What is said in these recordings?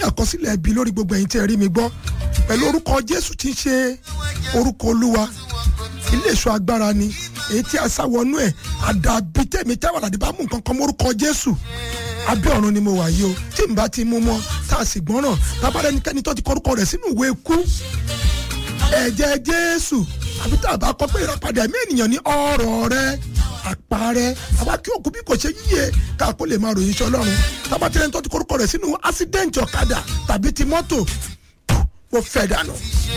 àkọsílẹ̀ ẹbí lórí gbogbo ẹ̀yin tí ẹ rí mi gbọ́ pẹ̀lú orúkọ jésù tí ń ṣe orúkọ olúwa ilé ìṣọ́ agbára ni èyí tí a sáwọnú ẹ̀ àdàbí tẹ̀mí táwọn àdàbí bá mú nǹkan kan mórúkọ jésù abẹ́ ọ̀run ni mo wà yìí o tí n bá ti mú mọ́ tá a sì gbọ́ràn tábàdé ẹnikẹ́ni tó ti kọ́rúkọ rẹ̀ sínú ìwé ikú ẹ̀jẹ̀ jésù àbí tá a bá kọ́ pé ìràpadà ẹ̀mí ènìyàn ní ọ̀rọ̀ rẹ̀ àparẹ́ àwa kí òkú bí kò ṣe yíyẹ ká kó lè máa ròyìn iṣẹ́ ọlọ́run tábàtí ẹni tó ti kọ́rúkọ rẹ̀ sínú ásídẹ́ǹtì ọ̀kadà tàbí ti mọ́tò mo fẹ́ dànù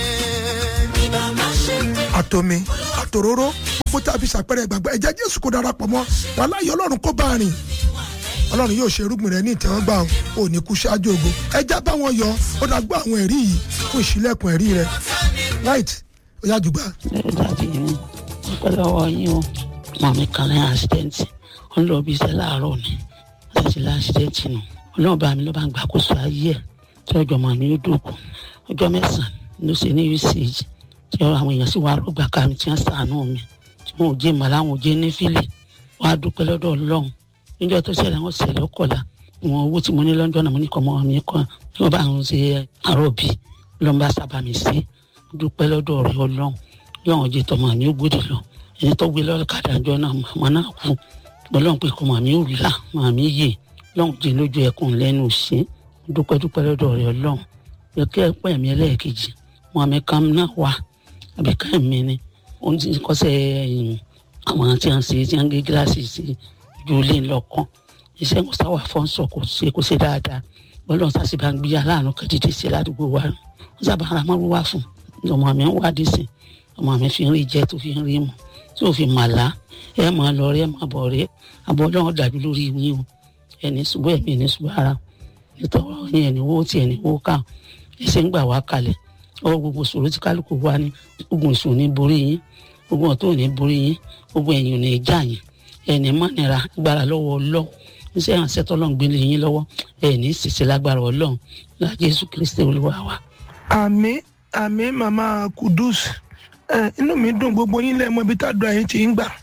àtòmí àtòróró gbogbo tí a fi ṣàpẹrẹ ìgbàgbọ́ ẹ̀jẹ̀ jésù kó darapọ̀ mọ́ wà láyé ọlọ́run kó bá rìn ọlọ́run yóò ṣe irúgbìn rẹ ní ìtẹ́wọ́gbà ò ní kú ṣáájú ògo ẹja bá wọn yọ ó dá gbọ́ àwọn ẹ̀rí yìí fún ìṣílẹ̀kùn ẹ̀rí rẹ right ó yá jùgbà. dáàdi mi ọpẹ́ lọ́wọ́ yín o màmí kan ní àṣídẹ́ǹtì ó ń lọ bí iṣẹ́ láàárọ̀ ni wọ́n ti la àṣídẹ́ǹtì nù ọlọ́run bá mi ló bá ń gbàkóso ayé ẹ̀ tí ọjọ́ mọ̀ mi ó dòkú ọjọ́ mẹ́sàn-án ló ṣe ní usage tí àwọn èèyàn sì wá rògbà ká mi tí wọ́n ṣàánú mi tí wọn ò jẹ́ màlá wọn ò jẹ́ nífìlì wọ́n á dúpẹ́ lọ́dọ̀ ọlọ́run níjọ́ tó ṣẹlẹ̀ wọ́n ṣẹlẹ̀ ọkọ̀la wọn owó tí mo ní lọ́jọ́ náà mo ní kọ́ mọ́ mi kọ́ tí wọ́n bá ń ṣe àròbí lọ́n bá sábà mi sí dúpẹ́ lọ́dọ̀ ọ̀rẹ́ ọlọ́run yọ̀wọ̀n jẹ́ tọmọ mi ó gbòdì lọ ẹni tó gbé lọ́kadà jọ náà màmá náà kú ọlọ́run pé kọ́ màmí ò là màmí yè lọ́hùn jẹ́ lójú ẹkùn lẹ́nu ṣe dúpẹ́ dúpẹ́ lọ́dọ̀ ọ̀rẹ́ ọlọ́run yẹ kí ẹ pẹ́ mi ẹlẹ́ẹ̀kejì màmí kan náà wà àbíká mi ni òun ti kọ́sẹ̀ àwọn tí wọ́n ṣe tí wọ́n gé gíláàsì sí ojú ilé ńlọkàn iṣẹ́ wọn sáwà fọ́nsọ̀ kò ṣe kò ṣe dáadáa bọ́lọ́run sá sì bá ń gbé aláàánú kan dídí sí ládùúgbò wa wọ́n sábà ara mọ́rú wá fún ọmọ mi ń wádìí sí ọmọ mi fi ń rí jẹ tó fi ń rí mu tí ò fi màlá ẹ máa lọ rí ẹ máa bọ̀ rí àbọ̀ ọlọ́run dàbí lórí yín o ẹni ṣubú ẹ̀mí ẹni ṣubú ara nítorí yín ẹni wó tí ẹni wó ká ẹsẹ̀ ń gbà wá kalẹ̀ ọwọ́ gbogbo ṣòro tí kálukú wá ní ogun ìṣòro ní borí yín ogun ọ̀tọ̀ ò ní borí yín ogun ẹ̀yìn ò ní já yín ẹni mọ́nira agbára lọ́wọ́ ọlọ́run iṣẹ́ ìrànṣẹ́ tọ́lọ́run gbélé yín lọ́wọ́ ẹni ṣiṣẹ́ lágbára ọlọ́run la Jésù Kristi olúwa wa. àmín àmín màmá kudus ẹ inú mi dùn gbogbo yín lẹ́mọ ibi tá a dùn àyín ti ń gbà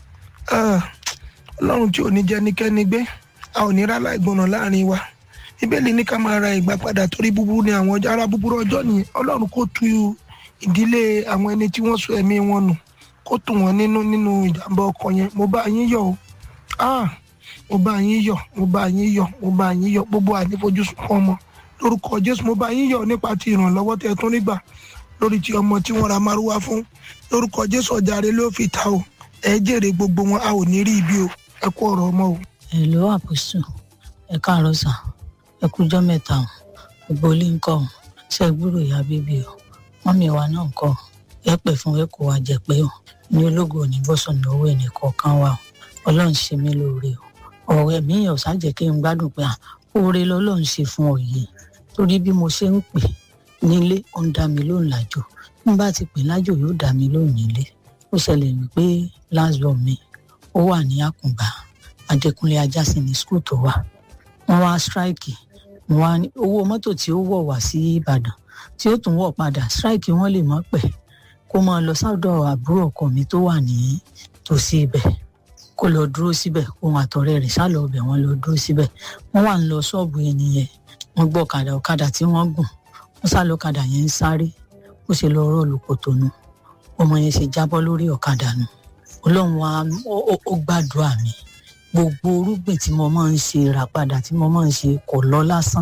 ọlọ́run tí ò ní jẹ́ nikẹ́ni gbé a ò ní rálá ìgbọ̀nà láàrin wa bíbélì ní ká máa ra ìgbà padà torí búburú ni àwọn ará búburú ọjọ́ nìyẹn ọlọ́run kò tu ìdílé àwọn ẹni tí wọ́n sọ ẹ̀mí wọn nù kó tù wọ́n nínú nínú ìjàmbá ọkọ̀ yẹn mo bá yín yọ̀ o ah mo bá yín yọ̀ mo bá yín yọ̀ mo bá yín yọ̀ gbogbo ànífojúsùn fún ọmọ lórúkọ jésù mo bá yín yọ̀ nípa ti ìrànlọ́wọ́ tẹ́ tún nígbà lórí ti ọmọ tí wọ́n ra márúwá fún lórúkọ jésù ọjàre ló fi ta o ẹ jèrè gbogbo wọn a ò ní rí ibi o ẹ kú ọ̀rọ̀ ọmọ o. èlò àpòsù ẹ káàárọ̀ sà ẹ kújọ́ mẹ́ta o gbogbo ilé ń kọ́ ọ ṣe gbúrò ìyá bíbí o wọ́n mi wà náà ń kọ́ ẹ pè fún ẹ kó wa jẹ pé o ní ológo òní bọ́sùn ní owó ẹnì kọ̀ọ̀kan wa o ọlọ́run ṣe mí lóore o ọ̀rẹ́ mi yàn ṣáàjẹ́ kí n gbádùn pé oore lọ́lọ́run ṣe fún ọ yìí torí bí mo ṣe ń pè nílé ó ń dá mi lóhùn lájò n bá ti pè lájò yóò dá mi lóhùn nílé ó ṣẹlẹ̀ wípé lásìbọ̀ mi ó wà ní àkùngbà adékúnlé ajásìn ní skul tó wà wọ́n wá strike wọ́n wá ní owó mọ́tò tí ó wọ̀ wá sí ìbàdàn tí ó tún wọ̀ padà strike wọ́n lè mọ́ pẹ́ kó máa lọ sọ́dọ̀ àbúrò ọkọ mi tó wà ní tòsí ibẹ̀ kó lọ dúró síbẹ̀ òun àtọ̀rẹ́ rẹ̀ sálọ ọbẹ̀ wọ́n lọ dúró síbẹ̀ wọ́n wà ń lọ ṣọ́ọ̀bù ẹni yẹn wọ́n gbọ́ ọ̀kadà ọ̀kadà tí wọ́n gùn wọ́n sá lọ ọ̀kadà yẹn ń sáré ó ṣe lọ rọ́ọ̀lù kòtò nu ọmọ yẹn ṣe jábọ́ lórí ọ̀kadà nu ọlọ́run wa ó gbàdúrà mi gbogbo orúgbìn tí mo máa ń ṣe rà padà tí mo máa ń ṣe kò lọ lásán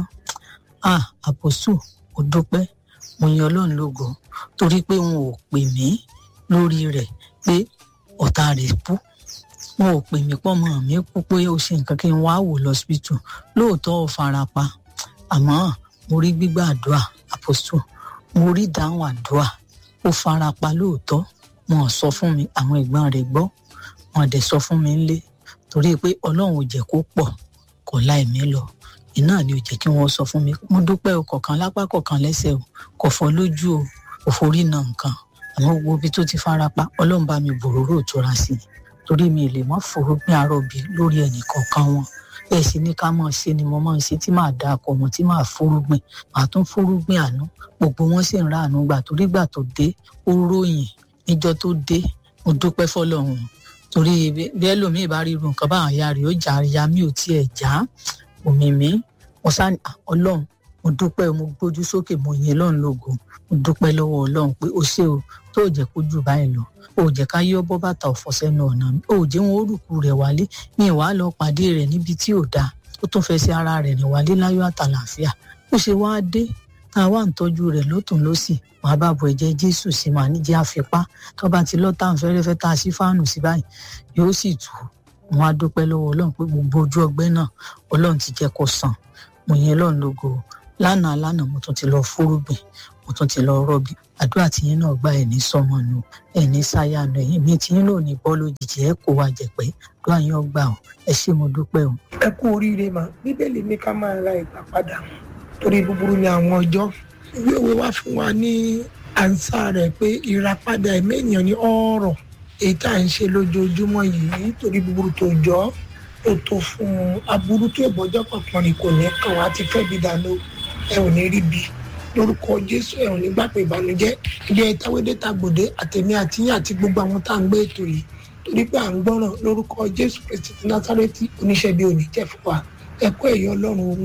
ah àpòsù ò dúpẹ́ mo yan ọlọ́run lógo torí pé wọn ò pè mí lórí rẹ̀ pé ọ̀tá rẹ̀ kú wọn ò pè mí pọ́ mọ́ mi kú pé ó ṣe nǹkan kí n wá wò lọ́sibítù lóòótọ́ ò fara pa àmọ́ mo rí gbígbà àdúrà àpòsù mo rí dáhùn àdúrà ó fara pa lóòótọ́ wọn ò sọ fún mi àwọn ẹ̀gbọ́n rẹ̀ gbọ́ wọn dẹ̀ sọ fún mi ńlé torí pé ọlọ́run ò jẹ́ kó pọ̀ kò láì mí lọ iná ni ò jẹ́ kí wọ́n sọ fún mi mo dúpẹ́ o kọ̀ọ̀kan lápá kọ̀ọ̀kan lẹ́sẹ̀ o kò fọ́ lójú o kò forí na nǹkan àmọ́ gbogbo ibi tó ti fara pa ọlọ́run bá mi bòróró ìtura sí i torí mi lè mọ́ forógbìn àròbí lórí ẹnì kọ̀ọ̀kan wọn bẹ́ẹ̀ sì ní ká máa ṣe ni mo máa ń ṣe tí màá da akọ wọn tí màá fórógbìn màá tún fórógbìn àánú gbogbo wọn sì ń ra àánú gbà torí gbà tó dé ó ròyìn níjọ́ tó dé mo dúpẹ́ fọlọ́run torí bẹ́ẹ̀ lómi ìbá rí irun nǹkan báwọn ya rè ó jà ya mi ò tiẹ̀ já omi mi mo sá ọlọ́run mo mo dúpẹ́ mo gbójú sókè mo yìn lọ́run lógo mo dúpẹ́ lọ́wọ́ ọlọ́run pé ó ṣe o tó jẹ́ kó jù báyìí lọ ó jẹ́ ká yọ́ bọ́ bàtà ọ̀fọ̀ sẹ́nu ọ̀nà mi ó jẹ́ wọn orúkú rẹ̀ wálé mi ì wá lọ pàdé rẹ̀ níbi tí ò dáa ó tún fẹ́ sí ara rẹ̀ rìn wálé láyọ̀ àtàlàáfíà ó ṣe wá dé tá a wá ń tọ́jú rẹ̀ lọ́tún lọ́sì wàá bá bu ẹ̀jẹ̀ jésù sí màá níjẹ́ àfipá tó bá ti lọ́ tá à ń fẹ́rẹ́fẹ́ tá a sí fáànù sí báyìí yóò sì tù ú mo á dúpẹ́ lọ́wọ́ ọlọ́run pé gbogbo ojú ọgbẹ́ náà ọlọ́run ti jẹ́ kó sàn mo yẹn lọ́run lógo lánàá lánàá mo tún ti lọ fúrúgbìn mo tún ti lọ rọ́bì àdúrà tiyín náà gba ẹ̀ní sọmọ nù ẹ̀ní sáyà nù ẹ̀yìn mi tiyín náà ní bọ́ lójijì ẹ̀ kó wa jẹ̀pẹ́ àdúrà yín ọgbà ọ̀ ẹ ṣé mo dúpẹ́ o. ẹ kú oríire mà bíbélì ní ká máa ra ìgbà padà torí búburú ni àwọn ọjọ́ ìwé òwe wá fún wa ní ànsá rẹ̀ pé ìràpadà ẹ̀mí ènìyàn ní ọ̀rọ̀ èyí tá à ń ṣe lójoojúmọ́ yìí torí búburú tó jọ ó tó fún un aburú tó ìbọjọ́ kankan ni kò ní kàn wá ti fẹ́ bí dáná ẹ ò ní rí bí lórúkọ jésù ẹ ò ní gbà pé ìbànújẹ́ ilé ẹtàwédé tàgbòdé àtẹmí àtìyàn àti gbogbo àwọn tá à ń gbé ètò yìí torí pé à ń gbọ́ràn lórúkọ jésù kristi ti násárẹ́tì oníṣẹ́ bí òní jẹ́ fún wa ẹ kó ẹ̀yọ́ ọlọ́run